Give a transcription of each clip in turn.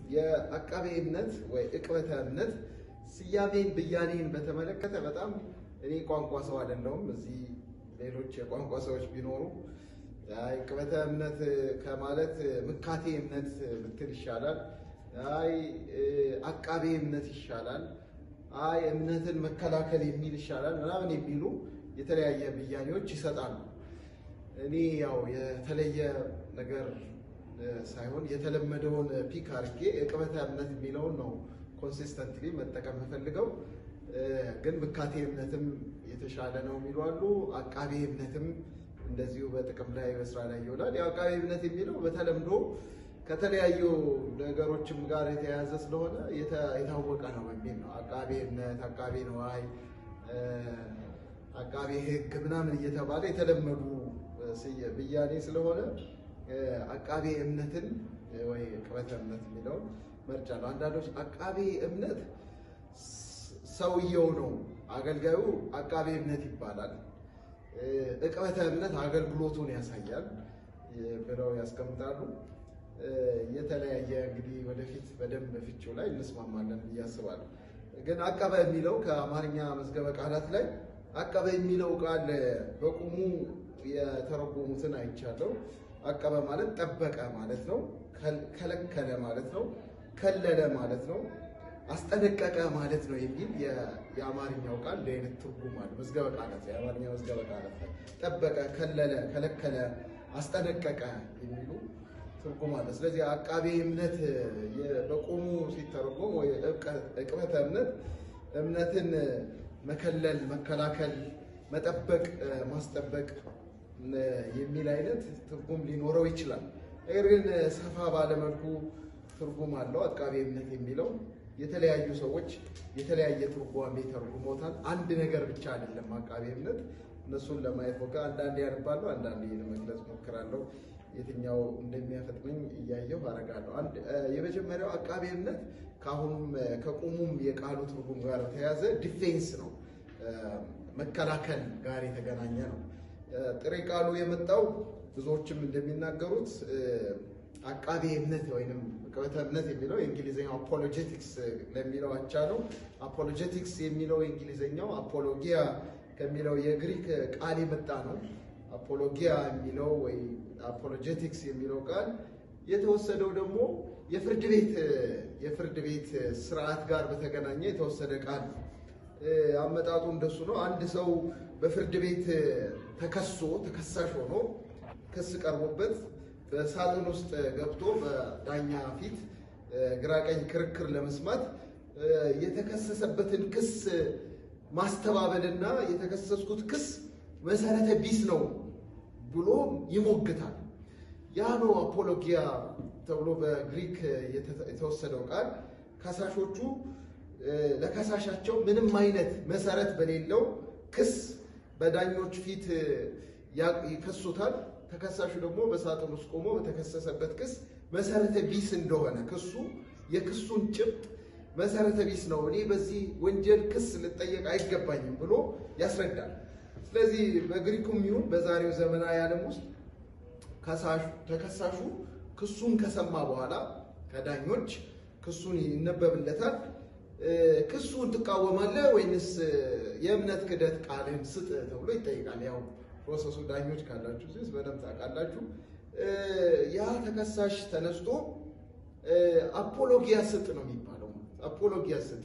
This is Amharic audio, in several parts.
የአቃቤ እምነት ወይ ዕቅበተ እምነት ስያሜን ብያኔን በተመለከተ በጣም እኔ ቋንቋ ሰው አይደለሁም። እዚህ ሌሎች የቋንቋ ሰዎች ቢኖሩ አይ ዕቅበተ እምነት ከማለት ምካቴ እምነት ብትል ይሻላል፣ አይ አቃቤ እምነት ይሻላል፣ አይ እምነትን መከላከል የሚል ይሻላል ምናምን የሚሉ የተለያየ ብያኔዎች ይሰጣሉ። እኔ ያው የተለየ ነገር ሳይሆን የተለመደውን ፒክ አድርጌ ዕቅበተ እምነት የሚለውን ነው ኮንሲስተንትሊ መጠቀም የምፈልገው። ግን ምካቴ እምነትም የተሻለ ነው የሚሉ አሉ። አቃቤ እምነትም እንደዚሁ በጥቅም ላይ በስራ ላይ ይውላል። ያው አቃቤ እምነት የሚለው በተለምዶ ከተለያዩ ነገሮችም ጋር የተያያዘ ስለሆነ የታወቀ ነው በሚል ነው። አቃቤ እምነት፣ አቃቤ ነዋይ፣ አቃቤ ሕግ ምናምን እየተባለ የተለመዱ ብያኔ ስለሆነ አቃቤ እምነትን ወይ ዕቅበተ እምነት የሚለውን መርጫ ነው። አንዳንዶች አቃቤ እምነት ሰውየው ነው፣ አገልጋዩ አቃቤ እምነት ይባላል። ዕቅበተ እምነት አገልግሎቱን ያሳያል ብለው ያስቀምጣሉ። የተለያየ እንግዲህ ወደፊት በደንብ ፍቺው ላይ እንስማማለን ብዬ አስባለሁ። ግን አቀበ የሚለው ከአማርኛ መዝገበ ቃላት ላይ አቀበ የሚለው ቃል በቁሙ የተረጎሙትን አይቻለሁ። አቀበ ማለት ጠበቀ ማለት ነው። ከለከለ ማለት ነው። ከለለ ማለት ነው። አስጠነቀቀ ማለት ነው የሚል የአማርኛው ቃል እንደ አይነት ትርጉም አለ። መዝገበ ቃላት የአማርኛ መዝገበ ቃላት ላይ ጠበቀ፣ ከለለ፣ ከለከለ፣ አስጠነቀቀ የሚሉ ትርጉም አለ። ስለዚህ አቃቤ እምነት በቆሙ ሲተረጎም ወይ ዕቅበተ እምነት እምነትን መከለል፣ መከላከል፣ መጠበቅ፣ ማስጠበቅ የሚል አይነት ትርጉም ሊኖረው ይችላል። ነገር ግን ሰፋ ባለመልኩ ትርጉም አለው። አቃቤ እምነት የሚለው የተለያዩ ሰዎች የተለያየ ትርጓሜ ተርጉሞታል። አንድ ነገር ብቻ አይደለም አቃቤ እምነት። እነሱን ለማየት ሞክር አንዳንዴ ያነባለሁ፣ አንዳንዴ ለመግለጽ ሞክራለሁ። የትኛው እንደሚያፈጥነኝ እያየሁ አደርጋለሁ። አንድ የመጀመሪያው አቃቤ እምነት ከአሁኑም ከቁሙም የቃሉ ትርጉም ጋር በተያያዘ ዲፌንስ ነው፣ መከላከል ጋር የተገናኘ ነው። ጥሬ ቃሉ የመጣው ብዙዎችም እንደሚናገሩት አቃቤ እምነት ወይም ዕቅበተ እምነት የሚለው የእንግሊዝኛው አፖሎጀቲክስ ለሚለው አቻ ነው። አፖሎጀቲክስ የሚለው የእንግሊዝኛው አፖሎጊያ ከሚለው የግሪክ ቃል የመጣ ነው። አፖሎጊያ የሚለው ወይ አፖሎጀቲክስ የሚለው ቃል የተወሰደው ደግሞ የፍርድ ቤት የፍርድ ቤት ስርዓት ጋር በተገናኘ የተወሰደ ቃል ነው። አመጣጡ እንደሱ ነው። አንድ ሰው በፍርድ ቤት ተከሶ ተከሳሽ ሆኖ ክስ ቀርቦበት በሳጥን ውስጥ ገብቶ በዳኛ ፊት ግራቀኝ ክርክር ለመስማት የተከሰሰበትን ክስ ማስተባበልና የተከሰስኩት ክስ መሰረተ ቢስ ነው ብሎ ይሞግታል። ያ ነው አፖሎጊያ ተብሎ በግሪክ የተወሰደው ቃል። ከሳሾቹ ለከሳሻቸው ምንም አይነት መሰረት በሌለው ክስ በዳኞች ፊት ይከሱታል። ተከሳሹ ደግሞ በሳጥን ውስጥ ቆሞ በተከሰሰበት ክስ መሰረተ ቢስ እንደሆነ ክሱ የክሱን ጭብጥ መሰረተ ቢስ ነው፣ እኔ በዚህ ወንጀል ክስ ልጠየቅ አይገባኝም ብሎ ያስረዳል። ስለዚህ በግሪኩም ይሁን በዛሬው ዘመናዊ ዓለም ውስጥ ተከሳሹ ክሱን ከሰማ በኋላ ከዳኞች ክሱን ይነበብለታል። ክሱን ትቃወማለህ ወይንስ የእምነት ክደት ቃልህን ስጥ ተብሎ ይጠይቃል። ያው ፕሮሰሱ ዳኞች ካላችሁ ስ በደንብ ታውቃላችሁ። ያ ተከሳሽ ተነስቶ አፖሎጊያ ስጥ ነው የሚባለው። አፖሎጊያ ስጥ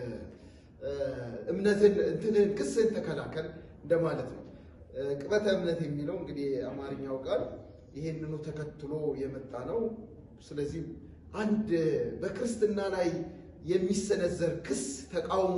እምነትን እንትንን ክስን ተከላከል እንደማለት ነው። ዕቅበተ እምነት የሚለው እንግዲህ አማርኛው ቃል ይሄንኑ ተከትሎ የመጣ ነው። ስለዚህ አንድ በክርስትና ላይ የሚሰነዘር ክስ ተቃውሞ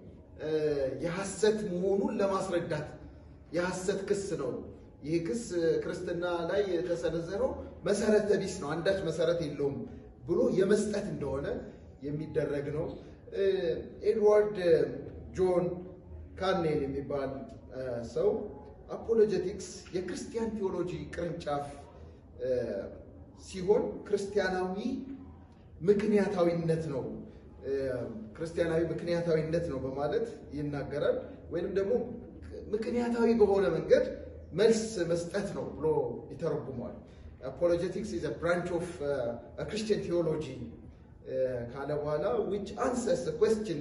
የሐሰት መሆኑን ለማስረዳት የሐሰት ክስ ነው። ይህ ክስ ክርስትና ላይ የተሰነዘረው መሰረተ ቢስ ነው፣ አንዳች መሰረት የለውም ብሎ የመስጠት እንደሆነ የሚደረግ ነው። ኤድዋርድ ጆን ካኔል የሚባል ሰው አፖሎጀቲክስ የክርስቲያን ቴዎሎጂ ቅርንጫፍ ሲሆን ክርስቲያናዊ ምክንያታዊነት ነው ክርስቲያናዊ ምክንያታዊነት ነው በማለት ይናገራል። ወይንም ደግሞ ምክንያታዊ በሆነ መንገድ መልስ መስጠት ነው ብሎ ይተረጉመዋል። አፖሎጀቲክስ ኢዝ ብራንች ኦፍ ክርስቲያን ቴዎሎጂ ካለ በኋላ which answers the question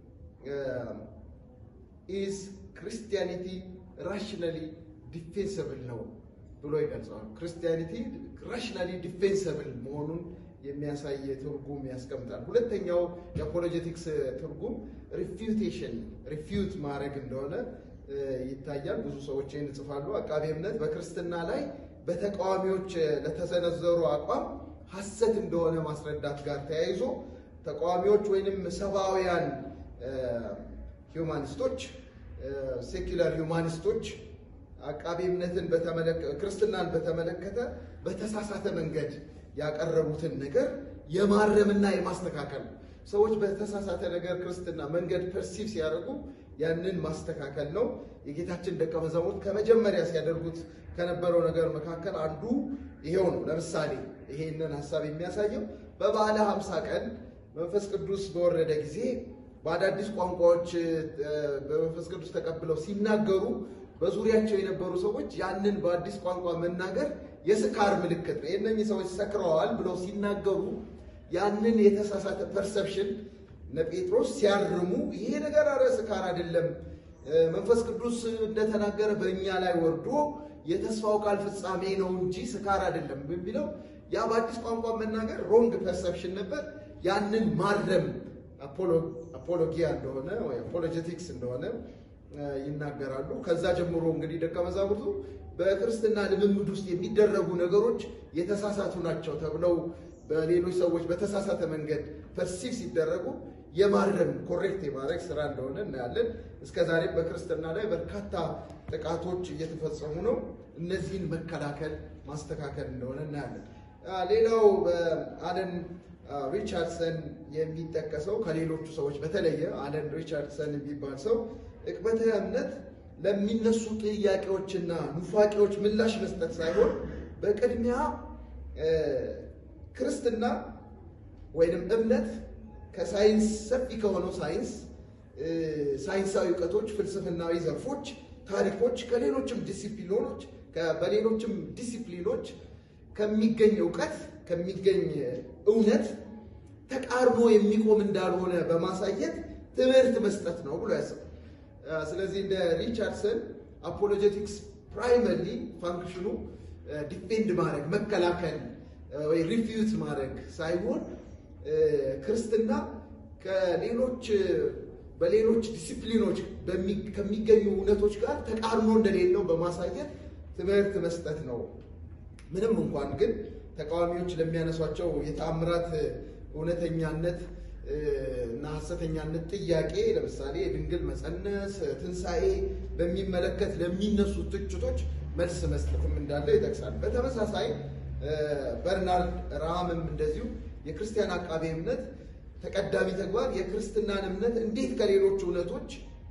is Christianity rationally defensible ነው ብሎ ይገልጸዋል። ክርስቲያኒቲ ራሽናሊ ዲፌንሰብል መሆኑን የሚያሳይ ትርጉም ያስቀምጣል። ሁለተኛው የአፖሎጀቲክስ ትርጉም ሪፊዩቴሽን ሪፊዩት ማድረግ እንደሆነ ይታያል። ብዙ ሰዎች ይህን ይጽፋሉ። አቃቤ እምነት በክርስትና ላይ በተቃዋሚዎች ለተሰነዘሩ አቋም ሐሰት እንደሆነ ማስረዳት ጋር ተያይዞ ተቃዋሚዎች ወይንም ሰብአውያን ሂውማኒስቶች ሴኩላር ሂውማኒስቶች አቃቤ እምነትን ክርስትናን በተመለከተ በተሳሳተ መንገድ ያቀረቡትን ነገር የማረምና የማስተካከል ሰዎች በተሳሳተ ነገር ክርስትና መንገድ ፐርሲቭ ሲያደርጉ ያንን ማስተካከል ነው። የጌታችን ደቀ መዛሙርት ከመጀመሪያ ሲያደርጉት ከነበረው ነገር መካከል አንዱ ይሄው ነው። ለምሳሌ ይሄንን ሀሳብ የሚያሳየው በበዓለ ሀምሳ ቀን መንፈስ ቅዱስ በወረደ ጊዜ በአዳዲስ ቋንቋዎች በመንፈስ ቅዱስ ተቀብለው ሲናገሩ በዙሪያቸው የነበሩ ሰዎች ያንን በአዲስ ቋንቋ መናገር የስካር ምልክት ነው፣ የእነኚህ ሰዎች ሰክረዋል ብለው ሲናገሩ ያንን የተሳሳተ ፐርሰፕሽን እነ ጴጥሮስ ሲያርሙ ይሄ ነገር አረ ስካር አይደለም፣ መንፈስ ቅዱስ እንደተናገረ በእኛ ላይ ወርዶ የተስፋው ቃል ፍጻሜ ነው እንጂ ስካር አይደለም የሚለው ያ በአዲስ ቋንቋ መናገር ሮንግ ፐርሰፕሽን ነበር። ያንን ማረም አፖሎጊያ እንደሆነ ወይ አፖሎጀቲክስ እንደሆነ ይናገራሉ። ከዛ ጀምሮ እንግዲህ ደቀ መዛሙርቱ በክርስትና ልምምድ ውስጥ የሚደረጉ ነገሮች የተሳሳቱ ናቸው ተብለው በሌሎች ሰዎች በተሳሳተ መንገድ ፐርሲቭ ሲደረጉ የማረም ኮሬክት የማድረግ ስራ እንደሆነ እናያለን። እስከ ዛሬም በክርስትና ላይ በርካታ ጥቃቶች እየተፈጸሙ ነው። እነዚህን መከላከል ማስተካከል እንደሆነ እናያለን። ሌላው በአለን ሪቻርድሰን የሚጠቀሰው ከሌሎቹ ሰዎች በተለየ አለን ሪቻርድሰን የሚባል ሰው ዕቅበተ እምነት ለሚነሱ ጥያቄዎችና ኑፋቄዎች ምላሽ መስጠት ሳይሆን በቅድሚያ ክርስትና ወይንም እምነት ከሳይንስ ሰፊ ከሆነው ሳይንስ ሳይንሳዊ እውቀቶች፣ ፍልስፍናዊ ዘርፎች፣ ታሪኮች ከሌሎችም ዲሲፕሊኖች በሌሎችም ዲሲፕሊኖች ከሚገኝ እውቀት ከሚገኝ እውነት ተቃርኖ የሚቆም እንዳልሆነ በማሳየት ትምህርት መስጠት ነው ብሎ ያስባል። ስለዚህ እንደ ሪቻርድሰን አፖሎጀቲክስ ፕራይመርሊ ፋንክሽኑ ዲፌንድ ማድረግ መከላከል ወይ ሪፊዩት ማድረግ ሳይሆን ክርስትና ከሌሎች በሌሎች ዲሲፕሊኖች ከሚገኙ እውነቶች ጋር ተቃርኖ እንደሌለው በማሳየት ትምህርት መስጠት ነው። ምንም እንኳን ግን ተቃዋሚዎች ለሚያነሷቸው የተአምራት እውነተኛነት እና ሐሰተኛነት ጥያቄ ለምሳሌ የድንግል መፀነስ፣ ትንሣኤ በሚመለከት ለሚነሱ ትችቶች መልስ መስጠትም እንዳለ ይጠቅሳል። በተመሳሳይ በርናርድ ራሃምም እንደዚሁ የክርስቲያን አቃቤ እምነት ተቀዳሚ ተግባር የክርስትናን እምነት እንዴት ከሌሎች እውነቶች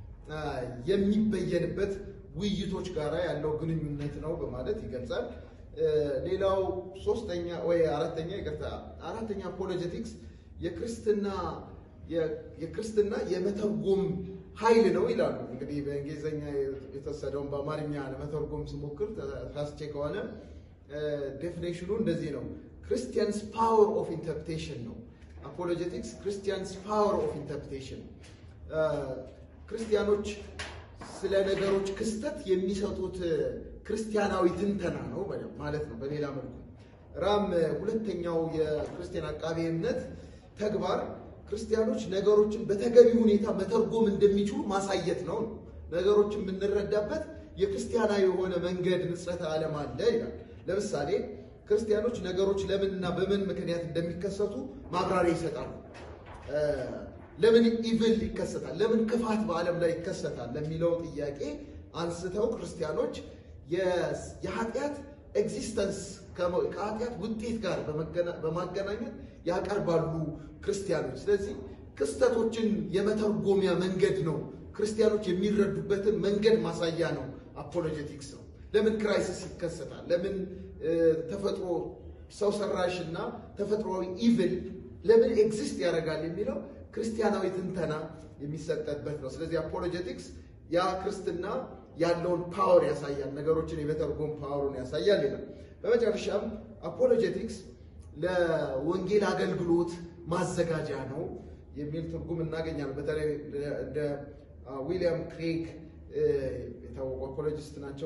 የሚበየንበት ውይይቶች ጋር ያለው ግንኙነት ነው በማለት ይገልጻል። ሌላው ሶስተኛ ወይ አራተኛ ይቅርታ፣ አራተኛ አፖሎጀቲክስ የክርስትና የክርስትና የመተርጎም ኃይል ነው ይላሉ። እንግዲህ በእንግሊዝኛ የተወሰደውን በአማርኛ ለመተርጎም ስሞክር ተሳስቼ ከሆነ ዴፊኔሽኑ እንደዚህ ነው። ክርስቲያንስ ፓወር ኦፍ ኢንተርፕሬቴሽን ነው። አፖሎጀቲክስ ክርስቲያንስ ፓወር ኦፍ ኢንተርፕሬቴሽን፣ ክርስቲያኖች ስለ ነገሮች ክስተት የሚሰጡት ክርስቲያናዊ ትንተና ነው ማለት ነው። በሌላ መልኩ ራም ሁለተኛው የክርስቲያን አቃቤ እምነት ተግባር ክርስቲያኖች ነገሮችን በተገቢ ሁኔታ መተርጎም እንደሚችሉ ማሳየት ነው። ነገሮችን የምንረዳበት የክርስቲያናዊ የሆነ መንገድ ንጽረተ ዓለም አለ ይላል። ለምሳሌ ክርስቲያኖች ነገሮች ለምንና በምን ምክንያት እንደሚከሰቱ ማብራሪያ ይሰጣሉ። ለምን ኢቭል ይከሰታል፣ ለምን ክፋት በዓለም ላይ ይከሰታል ለሚለው ጥያቄ አንስተው ክርስቲያኖች የኃጢአት ኤግዚስተንስ ከኃጢአት ውጤት ጋር በማገናኘት ያቀርባሉ ክርስቲያኖች። ስለዚህ ክስተቶችን የመተርጎሚያ መንገድ ነው። ክርስቲያኖች የሚረዱበትን መንገድ ማሳያ ነው። አፖሎጀቲክስ ነው። ለምን ክራይሲስ ይከሰታል? ለምን ተፈጥሮ ሰው ሰራሽ እና ተፈጥሯዊ ኢቭል ለምን ኤግዚስት ያደርጋል የሚለው ክርስቲያናዊ ትንተና የሚሰጠበት ነው። ስለዚህ አፖሎጀቲክስ ያ ክርስትና ያለውን ፓወር ያሳያል። ነገሮችን የመተርጎም ፓወሩን ያሳያል ይላል። በመጨረሻም አፖሎጀቲክስ ለወንጌል አገልግሎት ማዘጋጃ ነው የሚል ትርጉም እናገኛለን። በተለይ እንደ ዊሊያም ክሬግ የታወቁ አፖሎጂስት ናቸው።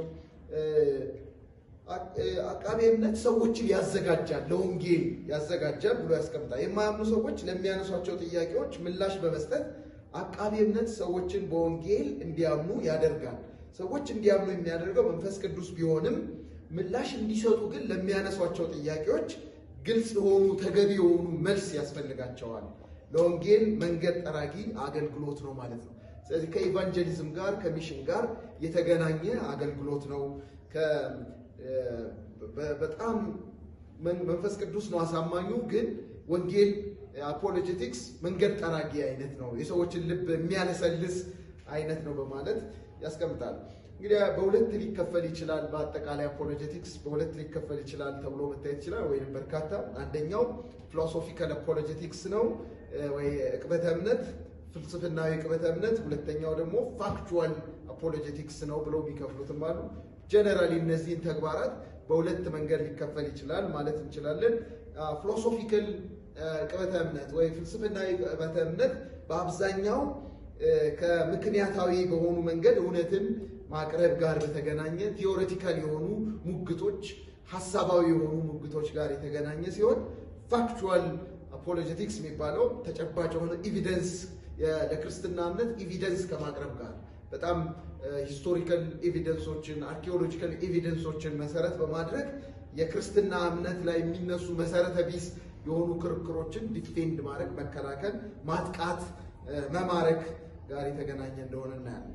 አቃቤ እምነት ሰዎችን ያዘጋጃል፣ ለወንጌል ያዘጋጃል ብሎ ያስቀምጣል። የማያምኑ ሰዎች ለሚያነሷቸው ጥያቄዎች ምላሽ በመስጠት አቃቤ እምነት ሰዎችን በወንጌል እንዲያምኑ ያደርጋል። ሰዎች እንዲያምኑ የሚያደርገው መንፈስ ቅዱስ ቢሆንም ምላሽ እንዲሰጡ ግን ለሚያነሷቸው ጥያቄዎች ግልጽ የሆኑ ተገቢ የሆኑ መልስ ያስፈልጋቸዋል። ለወንጌል መንገድ ጠራጊ አገልግሎት ነው ማለት ነው። ስለዚህ ከኢቫንጀሊዝም ጋር ከሚሽን ጋር የተገናኘ አገልግሎት ነው። በጣም መንፈስ ቅዱስ ነው አሳማኙ፣ ግን ወንጌል አፖሎጀቲክስ መንገድ ጠራጊ አይነት ነው፣ የሰዎችን ልብ የሚያለሰልስ አይነት ነው በማለት ያስቀምጣል። እንግዲህ በሁለት ሊከፈል ይችላል። በአጠቃላይ አፖሎጀቲክስ በሁለት ሊከፈል ይችላል ተብሎ መታየት ይችላል፣ ወይም በርካታ። አንደኛው ፊሎሶፊካል አፖሎጀቲክስ ነው ወይ ዕቅበተ እምነት ፍልስፍናዊ ዕቅበተ እምነት፣ ሁለተኛው ደግሞ ፋክቹዋል አፖሎጀቲክስ ነው ብለው የሚከፍሉትም አሉ። ጀነራሊ እነዚህን ተግባራት በሁለት መንገድ ሊከፈል ይችላል ማለት እንችላለን። ፊሎሶፊካል ዕቅበተ እምነት ወይ ፍልስፍናዊ ዕቅበተ እምነት በአብዛኛው ከምክንያታዊ በሆኑ መንገድ እውነትን ማቅረብ ጋር በተገናኘ ቲዎሬቲካል የሆኑ ሙግቶች፣ ሀሳባዊ የሆኑ ሙግቶች ጋር የተገናኘ ሲሆን ፋክቹዋል አፖሎጀቲክስ የሚባለው ተጨባጭ የሆነ ኤቪደንስ ለክርስትና እምነት ኤቪደንስ ከማቅረብ ጋር በጣም ሂስቶሪካል ኤቪደንሶችን አርኪኦሎጂካል ኤቪደንሶችን መሰረት በማድረግ የክርስትና እምነት ላይ የሚነሱ መሰረተ ቢስ የሆኑ ክርክሮችን ዲፌንድ ማድረግ፣ መከላከል፣ ማጥቃት፣ መማረክ ጋር የተገናኘ እንደሆነ እናያለን።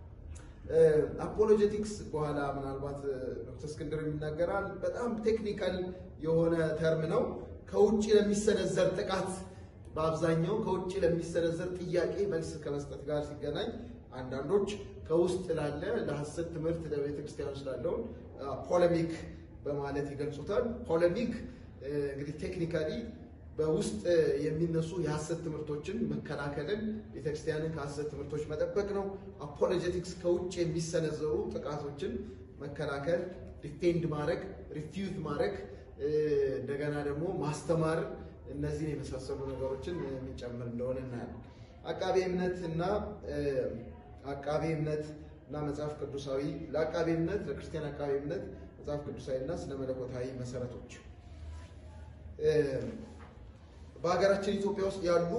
አፖሎጀቲክስ በኋላ ምናልባት ዶክተር እስክንድር የሚናገራል። በጣም ቴክኒካል የሆነ ተርም ነው። ከውጭ ለሚሰነዘር ጥቃት በአብዛኛው ከውጭ ለሚሰነዘር ጥያቄ መልስ ከመስጠት ጋር ሲገናኝ አንዳንዶች ከውስጥ ላለ ለሐሰት ትምህርት ለቤተ ክርስቲያን ስላለውን ፖለሚክ በማለት ይገልጹታል። ፖለሚክ እንግዲህ ቴክኒካሊ በውስጥ የሚነሱ የሐሰት ትምህርቶችን መከላከልን፣ ቤተክርስቲያንን ከሐሰት ትምህርቶች መጠበቅ ነው። አፖሎጀቲክስ ከውጭ የሚሰነዘሩ ጥቃቶችን መከላከል፣ ዲፌንድ ማድረግ፣ ሪፊዩት ማድረግ፣ እንደገና ደግሞ ማስተማር፣ እነዚህን የመሳሰሉ ነገሮችን የሚጨምር እንደሆነ እናያለን። አቃቤ እምነት እና አቃቤ እምነት እና መጽሐፍ ቅዱሳዊ ለአቃቤ እምነት ለክርስቲያን አቃቤ እምነት መጽሐፍ ቅዱሳዊ እና ስነ መለኮታዊ መሰረቶች በሀገራችን ኢትዮጵያ ውስጥ ያሉ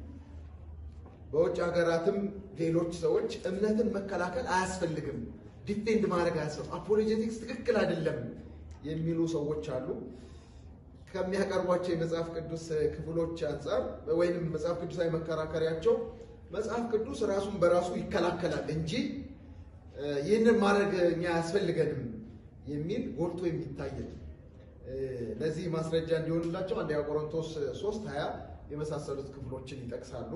በውጭ ሀገራትም ሌሎች ሰዎች እምነትን መከላከል አያስፈልግም፣ ዲፌንድ ማድረግ አያስፈልግም፣ አፖሎጀቲክስ ትክክል አይደለም የሚሉ ሰዎች አሉ። ከሚያቀርቧቸው የመጽሐፍ ቅዱስ ክፍሎች አንጻር ወይም መጽሐፍ ቅዱሳዊ መከራከሪያቸው መጽሐፍ ቅዱስ ራሱን በራሱ ይከላከላል እንጂ ይህንን ማድረግ እኛ አያስፈልገንም የሚል ጎልቶ የሚታይ ነው። ለዚህ ማስረጃ እንዲሆንላቸው አንደኛ ቆሮንቶስ 3 20 የመሳሰሉት ክፍሎችን ይጠቅሳሉ።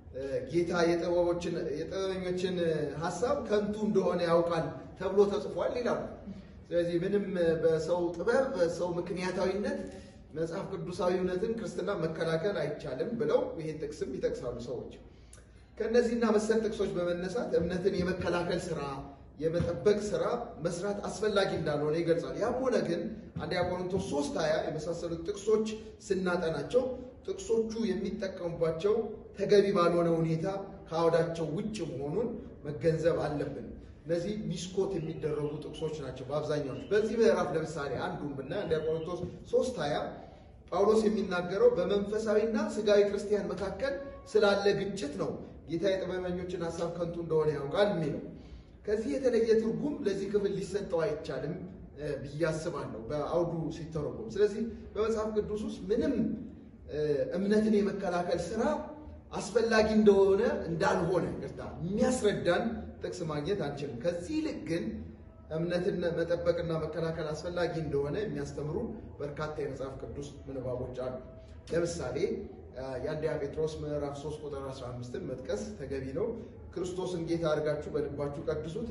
ጌታ የጥበበኞችን ሀሳብ ከንቱ እንደሆነ ያውቃል ተብሎ ተጽፏል ይላሉ። ስለዚህ ምንም በሰው ጥበብ በሰው ምክንያታዊነት መጽሐፍ ቅዱሳዊ እውነትን ክርስትና መከላከል አይቻልም ብለው ይህን ጥቅስም ይጠቅሳሉ ሰዎች። ከእነዚህና መሰል ጥቅሶች በመነሳት እምነትን የመከላከል ስራ የመጠበቅ ስራ መስራት አስፈላጊ እንዳልሆነ ይገልጻል። ያም ሆነ ግን አንደኛ ቆሮንቶስ 3 20 የመሳሰሉት ጥቅሶች ስናጠናቸው ጥቅሶቹ የሚጠቀሙባቸው ተገቢ ባልሆነ ሁኔታ ከአውዳቸው ውጭ መሆኑን መገንዘብ አለብን። እነዚህ ሚስኮት የሚደረጉ ጥቅሶች ናቸው በአብዛኛዎች። በዚህ ምዕራፍ ለምሳሌ አንዱን ብናይ አንደኛ ቆሮንቶስ 3 20 ጳውሎስ የሚናገረው በመንፈሳዊና ስጋዊ ክርስቲያን መካከል ስላለ ግጭት ነው። ጌታ የጥበበኞችን ሀሳብ ከንቱ እንደሆነ ያውቃል የሚለው ከዚህ የተለየ ትርጉም ለዚህ ክፍል ሊሰጠው አይቻልም ብዬ አስባለሁ በአውዱ ሲተረጎም። ስለዚህ በመጽሐፍ ቅዱስ ውስጥ ምንም እምነትን የመከላከል ስራ አስፈላጊ እንደሆነ እንዳልሆነ ይቅርታ የሚያስረዳን ጥቅስ ማግኘት አንችልም። ከዚህ ይልቅ ግን እምነትን መጠበቅና መከላከል አስፈላጊ እንደሆነ የሚያስተምሩ በርካታ የመጽሐፍ ቅዱስ ምንባቦች አሉ። ለምሳሌ የአንደኛ ጴጥሮስ ምዕራፍ 3 ቁጥር 15ን መጥቀስ ተገቢ ነው። ክርስቶስን ጌታ አድርጋችሁ በልባችሁ ቀድሱት፣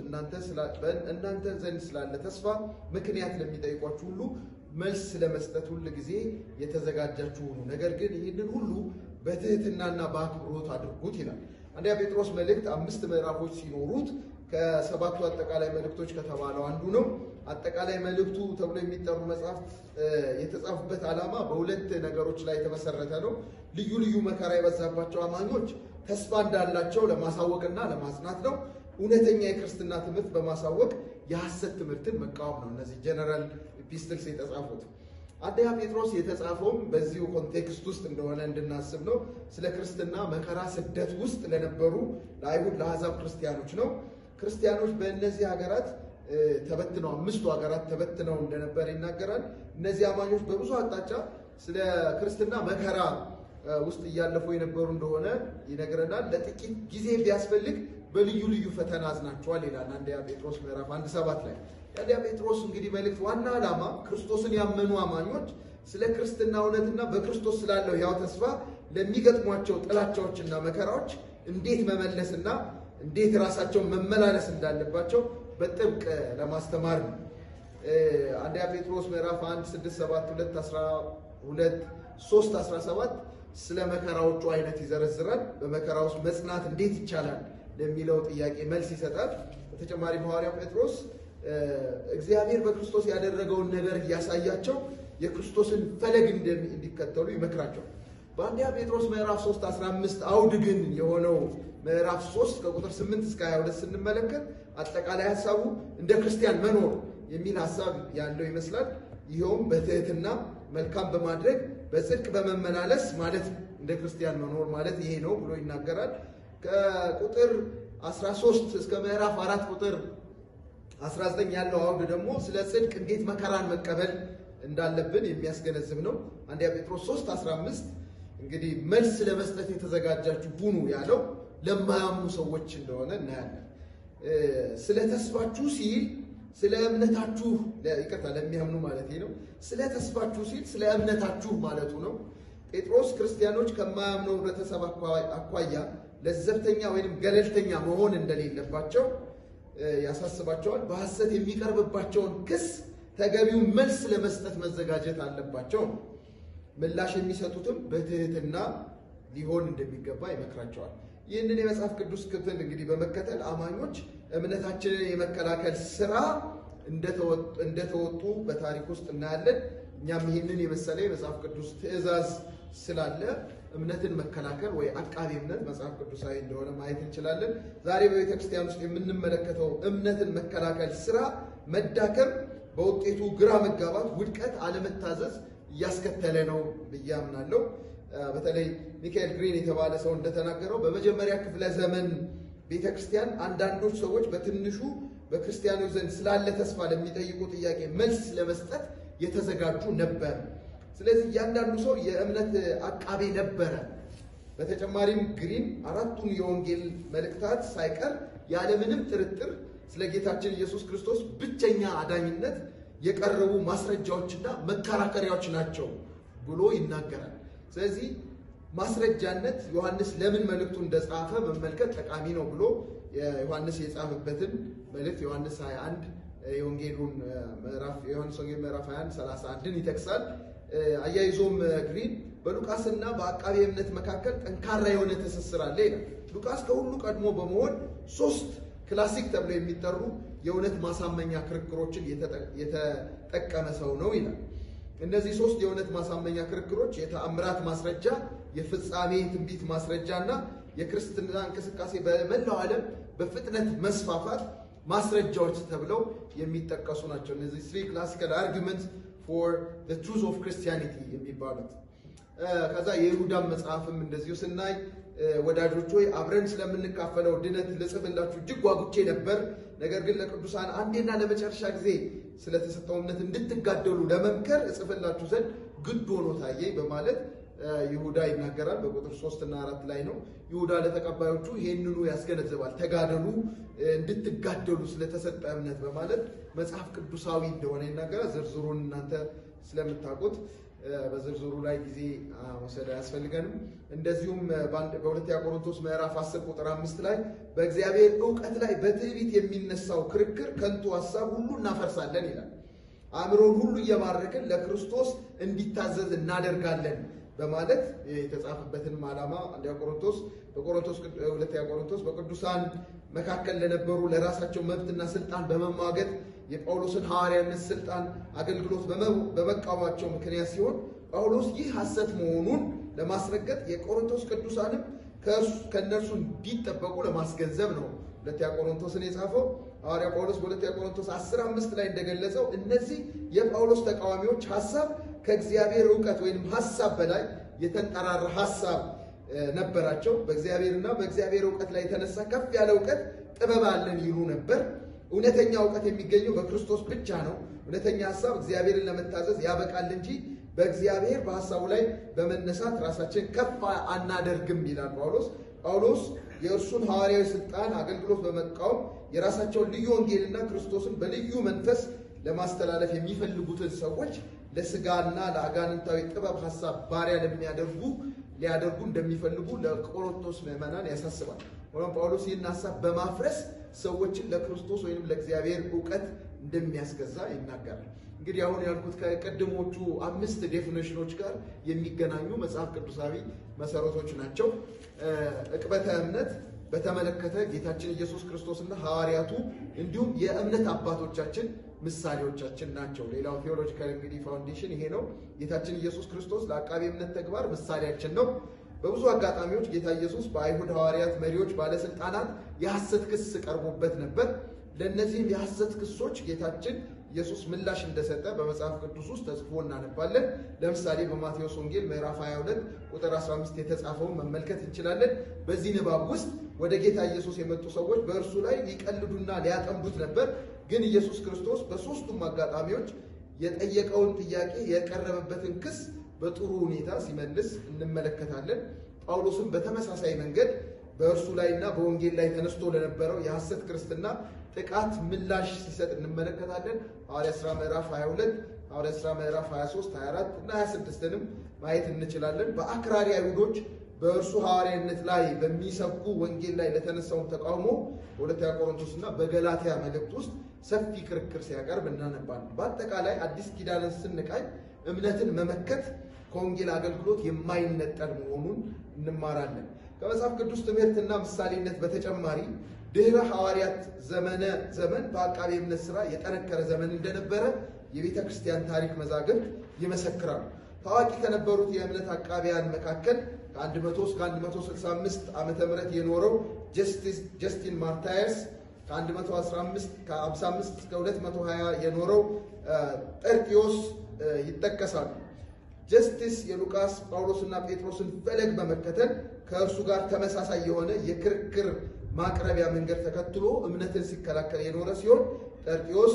እናንተ ዘንድ ስላለ ተስፋ ምክንያት ለሚጠይቋችሁ ሁሉ መልስ ለመስጠት ሁል ጊዜ የተዘጋጃችሁ ሁኑ፣ ነገር ግን ይህንን ሁሉ በትህትናና በአክብሮት አድርጉት ይላል። አንደኛ ጴጥሮስ መልእክት አምስት ምዕራፎች ሲኖሩት ከሰባቱ አጠቃላይ መልእክቶች ከተባለው አንዱ ነው። አጠቃላይ መልእክቱ ተብሎ የሚጠሩ መጽሐፍት የተጻፉበት ዓላማ በሁለት ነገሮች ላይ የተመሰረተ ነው። ልዩ ልዩ መከራ የበዛባቸው አማኞች ተስፋ እንዳላቸው ለማሳወቅና ለማጽናት ነው። እውነተኛ የክርስትና ትምህርት በማሳወቅ የሐሰት ትምህርትን መቃወም ነው። እነዚህ ጀነራል ኢፒስትልስ የተጻፉት አንደኛ ጴጥሮስ የተጻፈውም በዚሁ ኮንቴክስት ውስጥ እንደሆነ እንድናስብ ነው። ስለ ክርስትና መከራ፣ ስደት ውስጥ ለነበሩ ለአይሁድ፣ ለአሕዛብ ክርስቲያኖች ነው። ክርስቲያኖች በእነዚህ ሀገራት ተበትነው አምስቱ ሀገራት ተበትነው እንደነበር ይናገራል። እነዚህ አማኞች በብዙ አቅጣጫ ስለ ክርስትና መከራ ውስጥ እያለፉ የነበሩ እንደሆነ ይነግረናል። ለጥቂት ጊዜ ቢያስፈልግ በልዩ ልዩ ፈተና አዝናቸዋል ይላል አንደኛ ጴጥሮስ ምዕራፍ አንድ ሰባት ላይ የአንደኛ ጴጥሮስ እንግዲህ መልእክት ዋና ዓላማ ክርስቶስን ያመኑ አማኞች ስለ ክርስትና እውነትና በክርስቶስ ስላለው ሕያው ተስፋ ለሚገጥሟቸው ጥላቻዎችና መከራዎች እንዴት መመለስና እንዴት ራሳቸውን መመላለስ እንዳለባቸው በጥብቅ ለማስተማር ነው። አንደኛ ጴጥሮስ ምዕራፍ 1 6 7 2 12 3 17 ስለ መከራዎቹ አይነት ይዘረዝራል። በመከራ ውስጥ መጽናት እንዴት ይቻላል ለሚለው ጥያቄ መልስ ይሰጣል። በተጨማሪ ሐዋርያው ጴጥሮስ እግዚአብሔር በክርስቶስ ያደረገውን ነገር እያሳያቸው የክርስቶስን ፈለግ እንዲከተሉ ይመክራቸዋል። በአንደኛ ጴጥሮስ ምዕራፍ 3 15 አውድ ግን የሆነው ምዕራፍ 3 ከቁጥር 8 እስከ 22 ስንመለከት አጠቃላይ ሀሳቡ እንደ ክርስቲያን መኖር የሚል ሀሳብ ያለው ይመስላል። ይኸውም በትህትና መልካም በማድረግ በጽድቅ በመመላለስ ማለት ነው። እንደ ክርስቲያን መኖር ማለት ይሄ ነው ብሎ ይናገራል። ከቁጥር 13 እስከ ምዕራፍ አራት ቁጥር 19 ያለው አውድ ደግሞ ስለ ጽድቅ እንዴት መከራን መቀበል እንዳለብን የሚያስገነዝብ ነው። አንደኛ ጴጥሮስ 3 15 እንግዲህ መልስ ለመስጠት የተዘጋጃችሁ ሁኑ ያለው ለማያምኑ ሰዎች እንደሆነ እናያለን። ስለ ተስፋችሁ ሲል ስለ እምነታችሁ ይቅርታ፣ ለሚያምኑ ማለት ነው። ስለ ተስፋችሁ ሲል ስለ እምነታችሁ ማለቱ ነው። ጴጥሮስ ክርስቲያኖች ከማያምነው ህብረተሰብ አኳያ ለዘብተኛ ወይም ገለልተኛ መሆን እንደሌለባቸው ያሳስባቸዋል። በሐሰት የሚቀርብባቸውን ክስ ተገቢውን መልስ ለመስጠት መዘጋጀት አለባቸው ነው። ምላሽ የሚሰጡትም በትህትና ሊሆን እንደሚገባ ይመክራቸዋል። ይህንን የመጽሐፍ ቅዱስ ክፍል እንግዲህ በመከተል አማኞች እምነታችንን የመከላከል ስራ እንደተወጡ በታሪክ ውስጥ እናያለን። እኛም ይህንን የመሰለ የመጽሐፍ ቅዱስ ትእዛዝ ስላለ እምነትን መከላከል ወይ አቃቤ እምነት መጽሐፍ ቅዱሳዊ እንደሆነ ማየት እንችላለን። ዛሬ በቤተ ክርስቲያን ውስጥ የምንመለከተው እምነትን መከላከል ስራ መዳከም፣ በውጤቱ ግራ መጋባት፣ ውድቀት፣ አለመታዘዝ እያስከተለ ነው ብዬ አምናለሁ። በተለይ ሚካኤል ግሪን የተባለ ሰው እንደተናገረው በመጀመሪያ ክፍለ ዘመን ቤተ ክርስቲያን አንዳንዶች ሰዎች በትንሹ በክርስቲያኖች ዘንድ ስላለ ተስፋ ለሚጠይቁ ጥያቄ መልስ ለመስጠት የተዘጋጁ ነበር። ስለዚህ እያንዳንዱ ሰው የእምነት አቃቤ ነበረ። በተጨማሪም ግሪን አራቱን የወንጌል መልእክታት ሳይቀር ያለምንም ጥርጥር ስለ ጌታችን ኢየሱስ ክርስቶስ ብቸኛ አዳኝነት የቀረቡ ማስረጃዎችና መከራከሪያዎች ናቸው ብሎ ይናገራል። ስለዚህ ማስረጃነት ዮሐንስ ለምን መልእክቱ እንደጻፈ መመልከት ጠቃሚ ነው ብሎ ዮሐንስ የጻፈበትን መልእክት ዮሐንስ 21 የወንጌሉን ምዕራፍ የዮሐንስ ወንጌል ምዕራፍ 21 31ን ይጠቅሳል። አያይዞም ግሪን በሉቃስና በአቃቤ እምነት መካከል ጠንካራ የሆነ ትስስር አለ ይላል። ሉቃስ ከሁሉ ቀድሞ በመሆን ሶስት ክላሲክ ተብለው የሚጠሩ የእውነት ማሳመኛ ክርክሮችን የተጠቀመ ሰው ነው ይላል። እነዚህ ሶስት የእውነት ማሳመኛ ክርክሮች የተአምራት ማስረጃ፣ የፍጻሜ ትንቢት ማስረጃ እና የክርስትና እንቅስቃሴ በመላው ዓለም በፍጥነት መስፋፋት ማስረጃዎች ተብለው የሚጠቀሱ ናቸው። እነዚህ ስሪ ክላሲካል አርጊመንት ፎር ዘ ትሩዝ ኦፍ ክርስቲያኒቲ የሚባሉት። ከዛ የይሁዳን መጽሐፍም እንደዚሁ ስናይ ወዳጆች ሆይ አብረን ስለምንካፈለው ድነት ልጽፍላችሁ እጅግ ጓጉቼ ነበር። ነገር ግን ለቅዱሳን አንዴና ለመጨረሻ ጊዜ ስለተሰጠው እምነት እንድትጋደሉ ለመምከር እጽፍላችሁ ዘንድ ግድ ሆኖ ታየኝ በማለት ይሁዳ ይናገራል። በቁጥር ሶስት እና አራት ላይ ነው። ይሁዳ ለተቀባዮቹ ይህንኑ ያስገነዝባል። ተጋደሉ፣ እንድትጋደሉ ስለተሰጠ እምነት በማለት መጽሐፍ ቅዱሳዊ እንደሆነ ይናገራል። ዝርዝሩን እናንተ ስለምታውቁት በዝርዝሩ ላይ ጊዜ መውሰድ አያስፈልገንም። እንደዚሁም በሁለተኛ ቆሮንቶስ ምዕራፍ 10 ቁጥር አምስት ላይ በእግዚአብሔር እውቀት ላይ በትዕቢት የሚነሳው ክርክር ከንቱ ሀሳብ ሁሉ እናፈርሳለን ይላል። አእምሮን ሁሉ እየማረክን ለክርስቶስ እንዲታዘዝ እናደርጋለን በማለት የተጻፈበትንም ዓላማ አንደኛ ቆሮንቶስ በቆሮንቶስ ሁለተኛ ቆሮንቶስ በቅዱሳን መካከል ለነበሩ ለራሳቸው መብትና ስልጣን በመሟገት የጳውሎስን ሐዋርያነት ስልጣን አገልግሎት በመቃወማቸው ምክንያት ሲሆን ጳውሎስ ይህ ሐሰት መሆኑን ለማስረገጥ የቆሮንቶስ ቅዱሳንም ከእነርሱ እንዲጠበቁ ለማስገንዘብ ነው ሁለተኛ ቆሮንቶስን የጻፈው ሐዋርያ ጳውሎስ በሁለተኛ ቆሮንቶስ 10 አምስት ላይ እንደገለጸው እነዚህ የጳውሎስ ተቃዋሚዎች ሀሳብ ከእግዚአብሔር እውቀት ወይም ሀሳብ በላይ የተንጠራራ ሀሳብ ነበራቸው። በእግዚአብሔርና በእግዚአብሔር እውቀት ላይ የተነሳ ከፍ ያለ እውቀት ጥበብ አለን ይሉ ነበር። እውነተኛ እውቀት የሚገኘው በክርስቶስ ብቻ ነው። እውነተኛ ሀሳብ እግዚአብሔርን ለመታዘዝ ያበቃል እንጂ በእግዚአብሔር በሀሳቡ ላይ በመነሳት ራሳችን ከፍ አናደርግም ይላል ጳውሎስ። ጳውሎስ የእርሱን ሐዋርያዊ ስልጣን አገልግሎት በመቃወም የራሳቸውን ልዩ ወንጌልና ክርስቶስን በልዩ መንፈስ ለማስተላለፍ የሚፈልጉትን ሰዎች ለስጋና ለአጋንንታዊ ጥበብ ሀሳብ ባሪያ ለሚያደርጉ ሊያደርጉ እንደሚፈልጉ ለቆሮንቶስ ምዕመናን ያሳስባል። ሆኖም ጳውሎስ ይህን ሀሳብ በማፍረስ ሰዎችን ለክርስቶስ ወይም ለእግዚአብሔር እውቀት እንደሚያስገዛ ይናገራል። እንግዲህ አሁን ያልኩት ከቀድሞቹ አምስት ዴፊኔሽኖች ጋር የሚገናኙ መጽሐፍ ቅዱሳዊ መሰረቶች ናቸው። ዕቅበተ እምነት በተመለከተ ጌታችን ኢየሱስ ክርስቶስና ሐዋርያቱ እንዲሁም የእምነት አባቶቻችን ምሳሌዎቻችን ናቸው። ሌላው ቴዎሎጂካል እንግዲህ ፋውንዴሽን ይሄ ነው። ጌታችን ኢየሱስ ክርስቶስ ለአቃቤ እምነት ተግባር ምሳሌያችን ነው። በብዙ አጋጣሚዎች ጌታ ኢየሱስ በአይሁድ ሐዋርያት፣ መሪዎች፣ ባለስልጣናት የሐሰት ክስ ቀርቦበት ነበር። ለእነዚህም የሐሰት ክሶች ጌታችን ኢየሱስ ምላሽ እንደሰጠ በመጽሐፍ ቅዱስ ውስጥ ተጽፎ እናነባለን። ለምሳሌ በማቴዎስ ወንጌል ምዕራፍ 22 ቁጥር 15 የተጻፈውን መመልከት እንችላለን። በዚህ ንባብ ውስጥ ወደ ጌታ ኢየሱስ የመጡ ሰዎች በእርሱ ላይ ሊቀልዱና ሊያጠምዱት ነበር። ግን ኢየሱስ ክርስቶስ በሦስቱም አጋጣሚዎች የጠየቀውን ጥያቄ የቀረበበትን ክስ በጥሩ ሁኔታ ሲመልስ እንመለከታለን። ጳውሎስም በተመሳሳይ መንገድ በእርሱ ላይና በወንጌል ላይ ተነስቶ ለነበረው የሐሰት ክርስትና ጥቃት ምላሽ ሲሰጥ እንመለከታለን። ሐዋርያ ሥራ ምዕራፍ 22፣ ሐዋርያ ሥራ ምዕራፍ 23፣ 24 እና 26ንም ማየት እንችላለን። በአክራሪ አይሁዶች በእርሱ ሐዋርያነት ላይ በሚሰብኩ ወንጌል ላይ ለተነሳውን ተቃውሞ በሁለተኛ ቆሮንቶስ እና በገላትያ መልእክት ውስጥ ሰፊ ክርክር ሲያቀርብ እናነባለን። በአጠቃላይ አዲስ ኪዳንን ስንቃኝ እምነትን መመከት ከወንጌል አገልግሎት የማይነጠል መሆኑን እንማራለን። ከመጽሐፍ ቅዱስ ትምህርትና ምሳሌነት በተጨማሪ ድህረ ሐዋርያት ዘመነ ዘመን በአቃቤ እምነት ሥራ የጠነከረ ዘመን እንደነበረ የቤተ ክርስቲያን ታሪክ መዛግብት ይመሰክራሉ። ታዋቂ ከነበሩት የእምነት አቃቢያን መካከል ከ100 እስከ 165 ዓመተ ምህረት የኖረው ጀስቲን ማርታየርስ ከ115 ከ55 እስከ 220 የኖረው ጠርጢዮስ ይጠቀሳሉ። ጀስቲስ የሉቃስ ጳውሎስና ጴጥሮስን ፈለግ በመከተል ከእርሱ ጋር ተመሳሳይ የሆነ የክርክር ማቅረቢያ መንገድ ተከትሎ እምነትን ሲከላከል የኖረ ሲሆን ጠርጢዮስ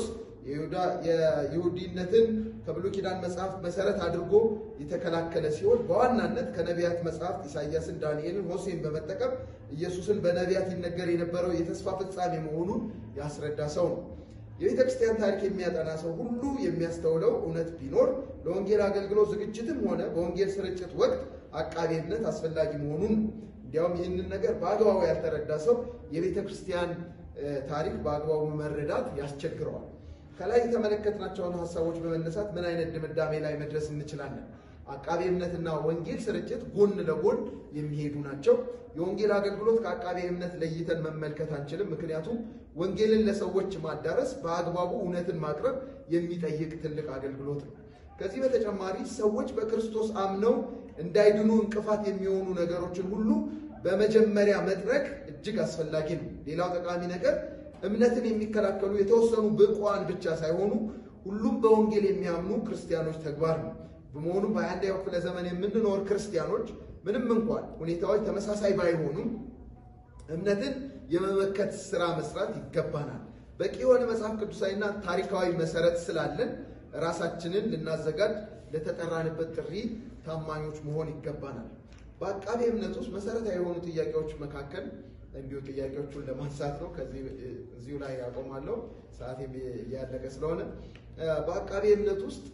የይሁዲነትን ከብሉይ ኪዳን መጽሐፍ መሰረት አድርጎ የተከላከለ ሲሆን በዋናነት ከነቢያት መጽሐፍት ኢሳያስን፣ ዳንኤልን፣ ሆሴን በመጠቀም ኢየሱስን በነቢያት ይነገር የነበረው የተስፋ ፍጻሜ መሆኑን ያስረዳ ሰው ነው። የቤተ ክርስቲያን ታሪክ የሚያጠና ሰው ሁሉ የሚያስተውለው እውነት ቢኖር ለወንጌል አገልግሎት ዝግጅትም ሆነ በወንጌል ስርጭት ወቅት አቃቤ እምነት አስፈላጊ መሆኑን ነው። እንዲያውም ይህንን ነገር በአግባቡ ያልተረዳ ሰው የቤተ ክርስቲያን ታሪክ በአግባቡ መረዳት ያስቸግረዋል። ከላይ የተመለከትናቸውን ሀሳቦች በመነሳት ምን አይነት ድምዳሜ ላይ መድረስ እንችላለን? አቃቤ እምነትና ወንጌል ስርጭት ጎን ለጎን የሚሄዱ ናቸው። የወንጌል አገልግሎት ከአቃቤ እምነት ለይተን መመልከት አንችልም። ምክንያቱም ወንጌልን ለሰዎች ማዳረስ በአግባቡ እውነትን ማቅረብ የሚጠይቅ ትልቅ አገልግሎት ነው። ከዚህ በተጨማሪ ሰዎች በክርስቶስ አምነው እንዳይድኑ እንቅፋት የሚሆኑ ነገሮችን ሁሉ በመጀመሪያ መጥረግ እጅግ አስፈላጊ ነው። ሌላው ጠቃሚ ነገር እምነትን የሚከላከሉ የተወሰኑ ብቁዓን ብቻ ሳይሆኑ ሁሉም በወንጌል የሚያምኑ ክርስቲያኖች ተግባር ነው። በመሆኑም በአንደኛው ክፍለ ዘመን የምንኖር ክርስቲያኖች ምንም እንኳን ሁኔታዎች ተመሳሳይ ባይሆኑም እምነትን የመመከት ስራ መስራት ይገባናል። በቂ የሆነ መጽሐፍ ቅዱሳዊና ታሪካዊ መሰረት ስላለን ራሳችንን ልናዘጋጅ ለተጠራንበት ጥሪ ታማኞች መሆን ይገባናል። በአቃቤ እምነት ውስጥ መሰረታዊ የሆኑ ጥያቄዎች መካከል እንዲሁ ጥያቄዎቹን ለማንሳት ነው። ከዚህ እዚሁ ላይ ያቆማለሁ፣ ሰዓት እያለቀ ስለሆነ በአቃቤ እምነት ውስጥ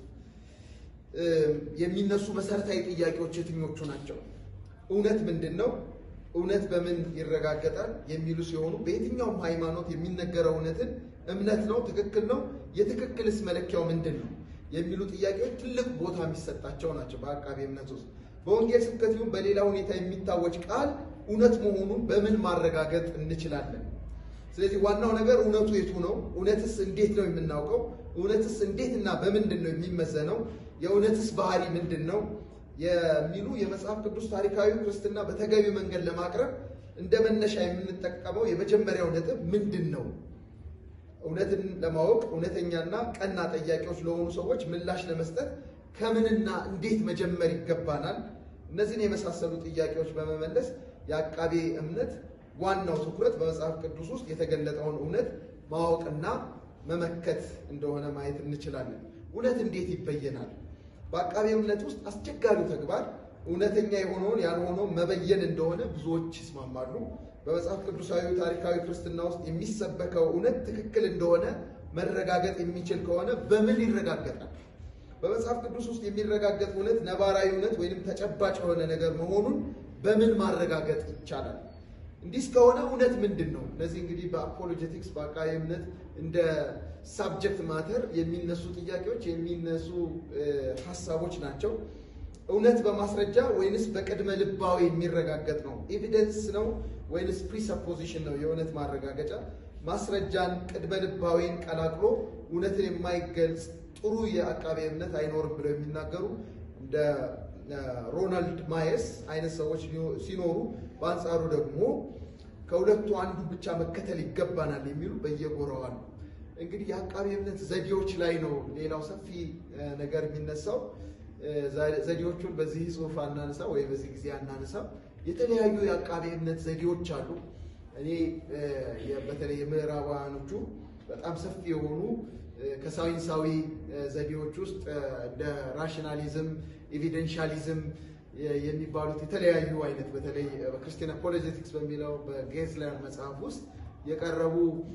የሚነሱ መሰረታዊ ጥያቄዎች የትኞቹ ናቸው? እውነት ምንድን ነው? እውነት በምን ይረጋገጣል? የሚሉ ሲሆኑ በየትኛውም ሃይማኖት የሚነገረው እውነትን እምነት ነው፣ ትክክል ነው፣ የትክክልስ መለኪያው ምንድን ነው? የሚሉ ጥያቄዎች ትልቅ ቦታ የሚሰጣቸው ናቸው። በአቃቤ እምነት ውስጥ በወንጌል ስብከት ይሁን በሌላ ሁኔታ የሚታወጅ ቃል እውነት መሆኑን በምን ማረጋገጥ እንችላለን? ስለዚህ ዋናው ነገር እውነቱ የቱ ነው? እውነትስ እንዴት ነው የምናውቀው? እውነትስ እንዴት እና በምንድን ነው የሚመዘነው? የእውነትስ ባህሪ ምንድን ነው? የሚሉ የመጽሐፍ ቅዱስ ታሪካዊ ክርስትና በተገቢ መንገድ ለማቅረብ እንደ መነሻ የምንጠቀመው የመጀመሪያው ነጥብ ምንድን ነው? እውነትን ለማወቅ እውነተኛና ቀና ጠያቂዎች ለሆኑ ሰዎች ምላሽ ለመስጠት ከምንና እንዴት መጀመር ይገባናል? እነዚህን የመሳሰሉ ጥያቄዎች በመመለስ የአቃቤ እምነት ዋናው ትኩረት በመጽሐፍ ቅዱስ ውስጥ የተገለጠውን እውነት ማወቅና መመከት እንደሆነ ማየት እንችላለን። እውነት እንዴት ይበየናል? በአቃቤ እምነት ውስጥ አስቸጋሪው ተግባር እውነተኛ የሆነውን ያልሆነውን መበየን እንደሆነ ብዙዎች ይስማማሉ። በመጽሐፍ ቅዱሳዊ ታሪካዊ ክርስትና ውስጥ የሚሰበከው እውነት ትክክል እንደሆነ መረጋገጥ የሚችል ከሆነ በምን ይረጋገጣል? በመጽሐፍ ቅዱስ ውስጥ የሚረጋገጥ እውነት ነባራዊ እውነት ወይም ተጨባጭ የሆነ ነገር መሆኑን በምን ማረጋገጥ ይቻላል? እንዲህ እስከሆነ እውነት ምንድን ነው? እነዚህ እንግዲህ በአፖሎጀቲክስ በአቃቤ እምነት እንደ ሳብጀክት ማተር የሚነሱ ጥያቄዎች የሚነሱ ሀሳቦች ናቸው። እውነት በማስረጃ ወይንስ በቅድመ ልባዊ የሚረጋገጥ ነው? ኤቪደንስ ነው ወይንስ ፕሪሰፖዚሽን ነው የእውነት ማረጋገጫ? ማስረጃን ቅድመ ልባዊን ቀላቅሎ እውነትን የማይገልጽ ጥሩ የአቃቤ እምነት አይኖርም ብለው የሚናገሩ እንደ ሮናልድ ማየስ አይነት ሰዎች ሲኖሩ፣ በአንጻሩ ደግሞ ከሁለቱ አንዱ ብቻ መከተል ይገባናል የሚሉ በየጎራው አሉ። እንግዲህ የአቃቤ እምነት ዘዴዎች ላይ ነው ሌላው ሰፊ ነገር የሚነሳው። ዘዴዎቹን በዚህ ጽሑፍ አናነሳ ወይ በዚህ ጊዜ አናነሳ። የተለያዩ የአቃቤ እምነት ዘዴዎች አሉ። እኔ በተለይ የምዕራባውያኖቹ በጣም ሰፊ የሆኑ ከሳይንሳዊ ዘዴዎች ውስጥ እንደ ራሽናሊዝም፣ ኤቪደንሻሊዝም የሚባሉት የተለያዩ አይነት በተለይ በክርስቲያን አፖሎጀቲክስ በሚለው በጌዝለር መጽሐፍ ውስጥ የቀረቡ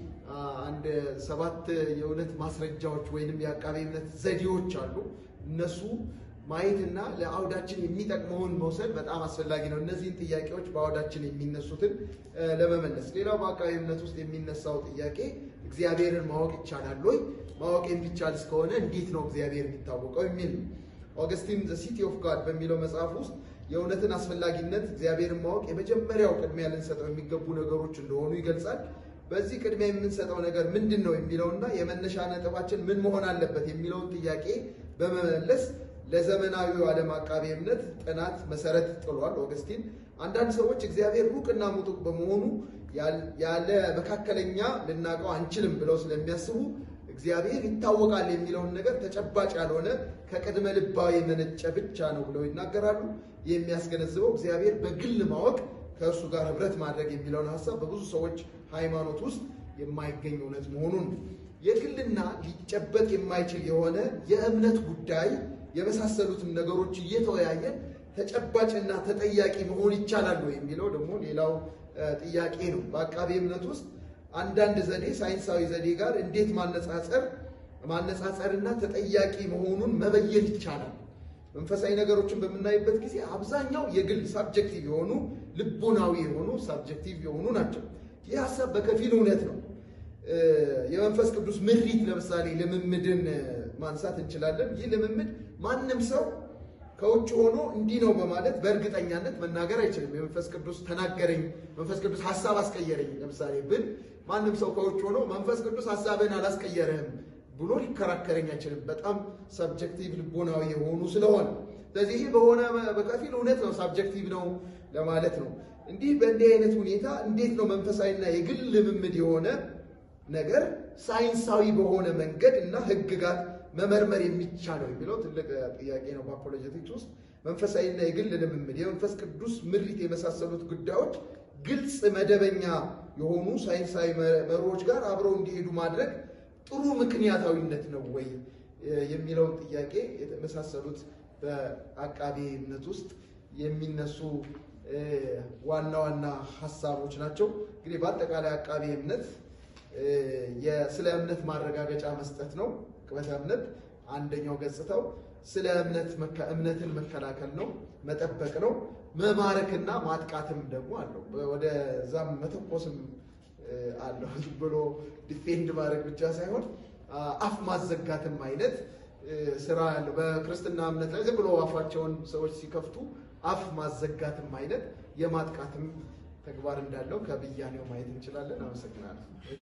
አንድ ሰባት የእውነት ማስረጃዎች ወይንም የአቃቤ እምነት ዘዴዎች አሉ። እነሱ ማየትና ለአውዳችን የሚጠቅመውን መውሰድ በጣም አስፈላጊ ነው። እነዚህን ጥያቄዎች በአውዳችን የሚነሱትን ለመመለስ። ሌላው በአቃቤ እምነት ውስጥ የሚነሳው ጥያቄ እግዚአብሔርን ማወቅ ይቻላል ወይ? ማወቅ የሚቻል እስከሆነ እንዴት ነው እግዚአብሔር የሚታወቀው የሚል ነው። ኦገስቲን ዘ ሲቲ ኦፍ ጋድ በሚለው መጽሐፍ ውስጥ የእውነትን አስፈላጊነት እግዚአብሔርን ማወቅ የመጀመሪያው ቅድሚያ ልንሰጠው የሚገቡ ነገሮች እንደሆኑ ይገልጻል። በዚህ ቅድሚያ የምንሰጠው ነገር ምንድን ነው የሚለውና የመነሻ ነጥባችን ምን መሆን አለበት የሚለውን ጥያቄ በመመለስ ለዘመናዊው ዓለም አቃቤ እምነት ጥናት መሰረት ጥሏል። ኦገስቲን አንዳንድ ሰዎች እግዚአብሔር ሩቅና ምጡቅ በመሆኑ ያለ መካከለኛ ልናውቀው አንችልም ብለው ስለሚያስቡ እግዚአብሔር ይታወቃል የሚለውን ነገር ተጨባጭ ያልሆነ ከቅድመ ልባዊ የመነጨ ብቻ ነው ብለው ይናገራሉ። የሚያስገነዝበው እግዚአብሔር በግል ማወቅ ከእርሱ ጋር ህብረት ማድረግ የሚለውን ሀሳብ በብዙ ሰዎች ሃይማኖት ውስጥ የማይገኝ እውነት መሆኑን የግልና ሊጨበጥ የማይችል የሆነ የእምነት ጉዳይ የመሳሰሉትን ነገሮች እየተወያየን ተጨባጭና ተጠያቂ መሆን ይቻላል ወይ የሚለው ደግሞ ሌላው ጥያቄ ነው። በአቃቤ እምነት ውስጥ አንዳንድ ዘዴ ሳይንሳዊ ዘዴ ጋር እንዴት ማነጻጸር ማነጻጸርና ተጠያቂ መሆኑን መበየን ይቻላል? መንፈሳዊ ነገሮችን በምናይበት ጊዜ አብዛኛው የግል ሳብጀክቲቭ የሆኑ ልቦናዊ የሆኑ ሳብጀክቲቭ የሆኑ ናቸው። ይህ ሀሳብ በከፊል እውነት ነው። የመንፈስ ቅዱስ ምሪት ለምሳሌ ልምምድን ማንሳት እንችላለን። ይህ ልምምድ ማንም ሰው ከውጭ ሆኖ እንዲህ ነው በማለት በእርግጠኛነት መናገር አይችልም። የመንፈስ ቅዱስ ተናገረኝ፣ መንፈስ ቅዱስ ሀሳብ አስቀየረኝ ለምሳሌ ብል ማንም ሰው ከውጭ ሆኖ መንፈስ ቅዱስ ሀሳብህን አላስቀየረህም ብሎ ሊከራከረኝ አይችልም። በጣም ሳብጀክቲቭ ልቦናዊ የሆኑ ስለሆነ ስለዚህ ይህ በሆነ በከፊል እውነት ነው፣ ሳብጀክቲቭ ነው ለማለት ነው። እንዲህ በእንዲህ አይነት ሁኔታ እንዴት ነው መንፈሳዊና የግል ልምምድ የሆነ ነገር ሳይንሳዊ በሆነ መንገድ እና ሕግጋት መመርመር የሚቻለው የሚለው ትልቅ ጥያቄ ነው። በአፖሎጀቲክስ ውስጥ መንፈሳዊና የግል ልምምድ፣ የመንፈስ ቅዱስ ምሪት የመሳሰሉት ጉዳዮች ግልጽ መደበኛ የሆኑ ሳይንሳዊ መርሆች ጋር አብረው እንዲሄዱ ማድረግ ጥሩ ምክንያታዊነት ነው ወይ የሚለውን ጥያቄ የተመሳሰሉት በአቃቤ እምነት ውስጥ የሚነሱ ዋና ዋና ሀሳቦች ናቸው። እንግዲህ በአጠቃላይ አቃቤ እምነት ስለ እምነት ማረጋገጫ መስጠት ነው። ቅበተ እምነት አንደኛው ገጽታው ስለ እምነት እምነትን መከላከል ነው፣ መጠበቅ ነው። መማረክና ማጥቃትም ደግሞ አለው። ወደዛም መተኮስም አለው። ዝም ብሎ ዲፌንድ ማድረግ ብቻ ሳይሆን አፍ ማዘጋትም አይነት ስራ ያለው በክርስትና እምነት ላይ ዝም ብሎ አፋቸውን ሰዎች ሲከፍቱ አፍ ማዘጋትም አይነት የማጥቃትም ተግባር እንዳለው ከብያኔው ማየት እንችላለን። አመሰግናለሁ።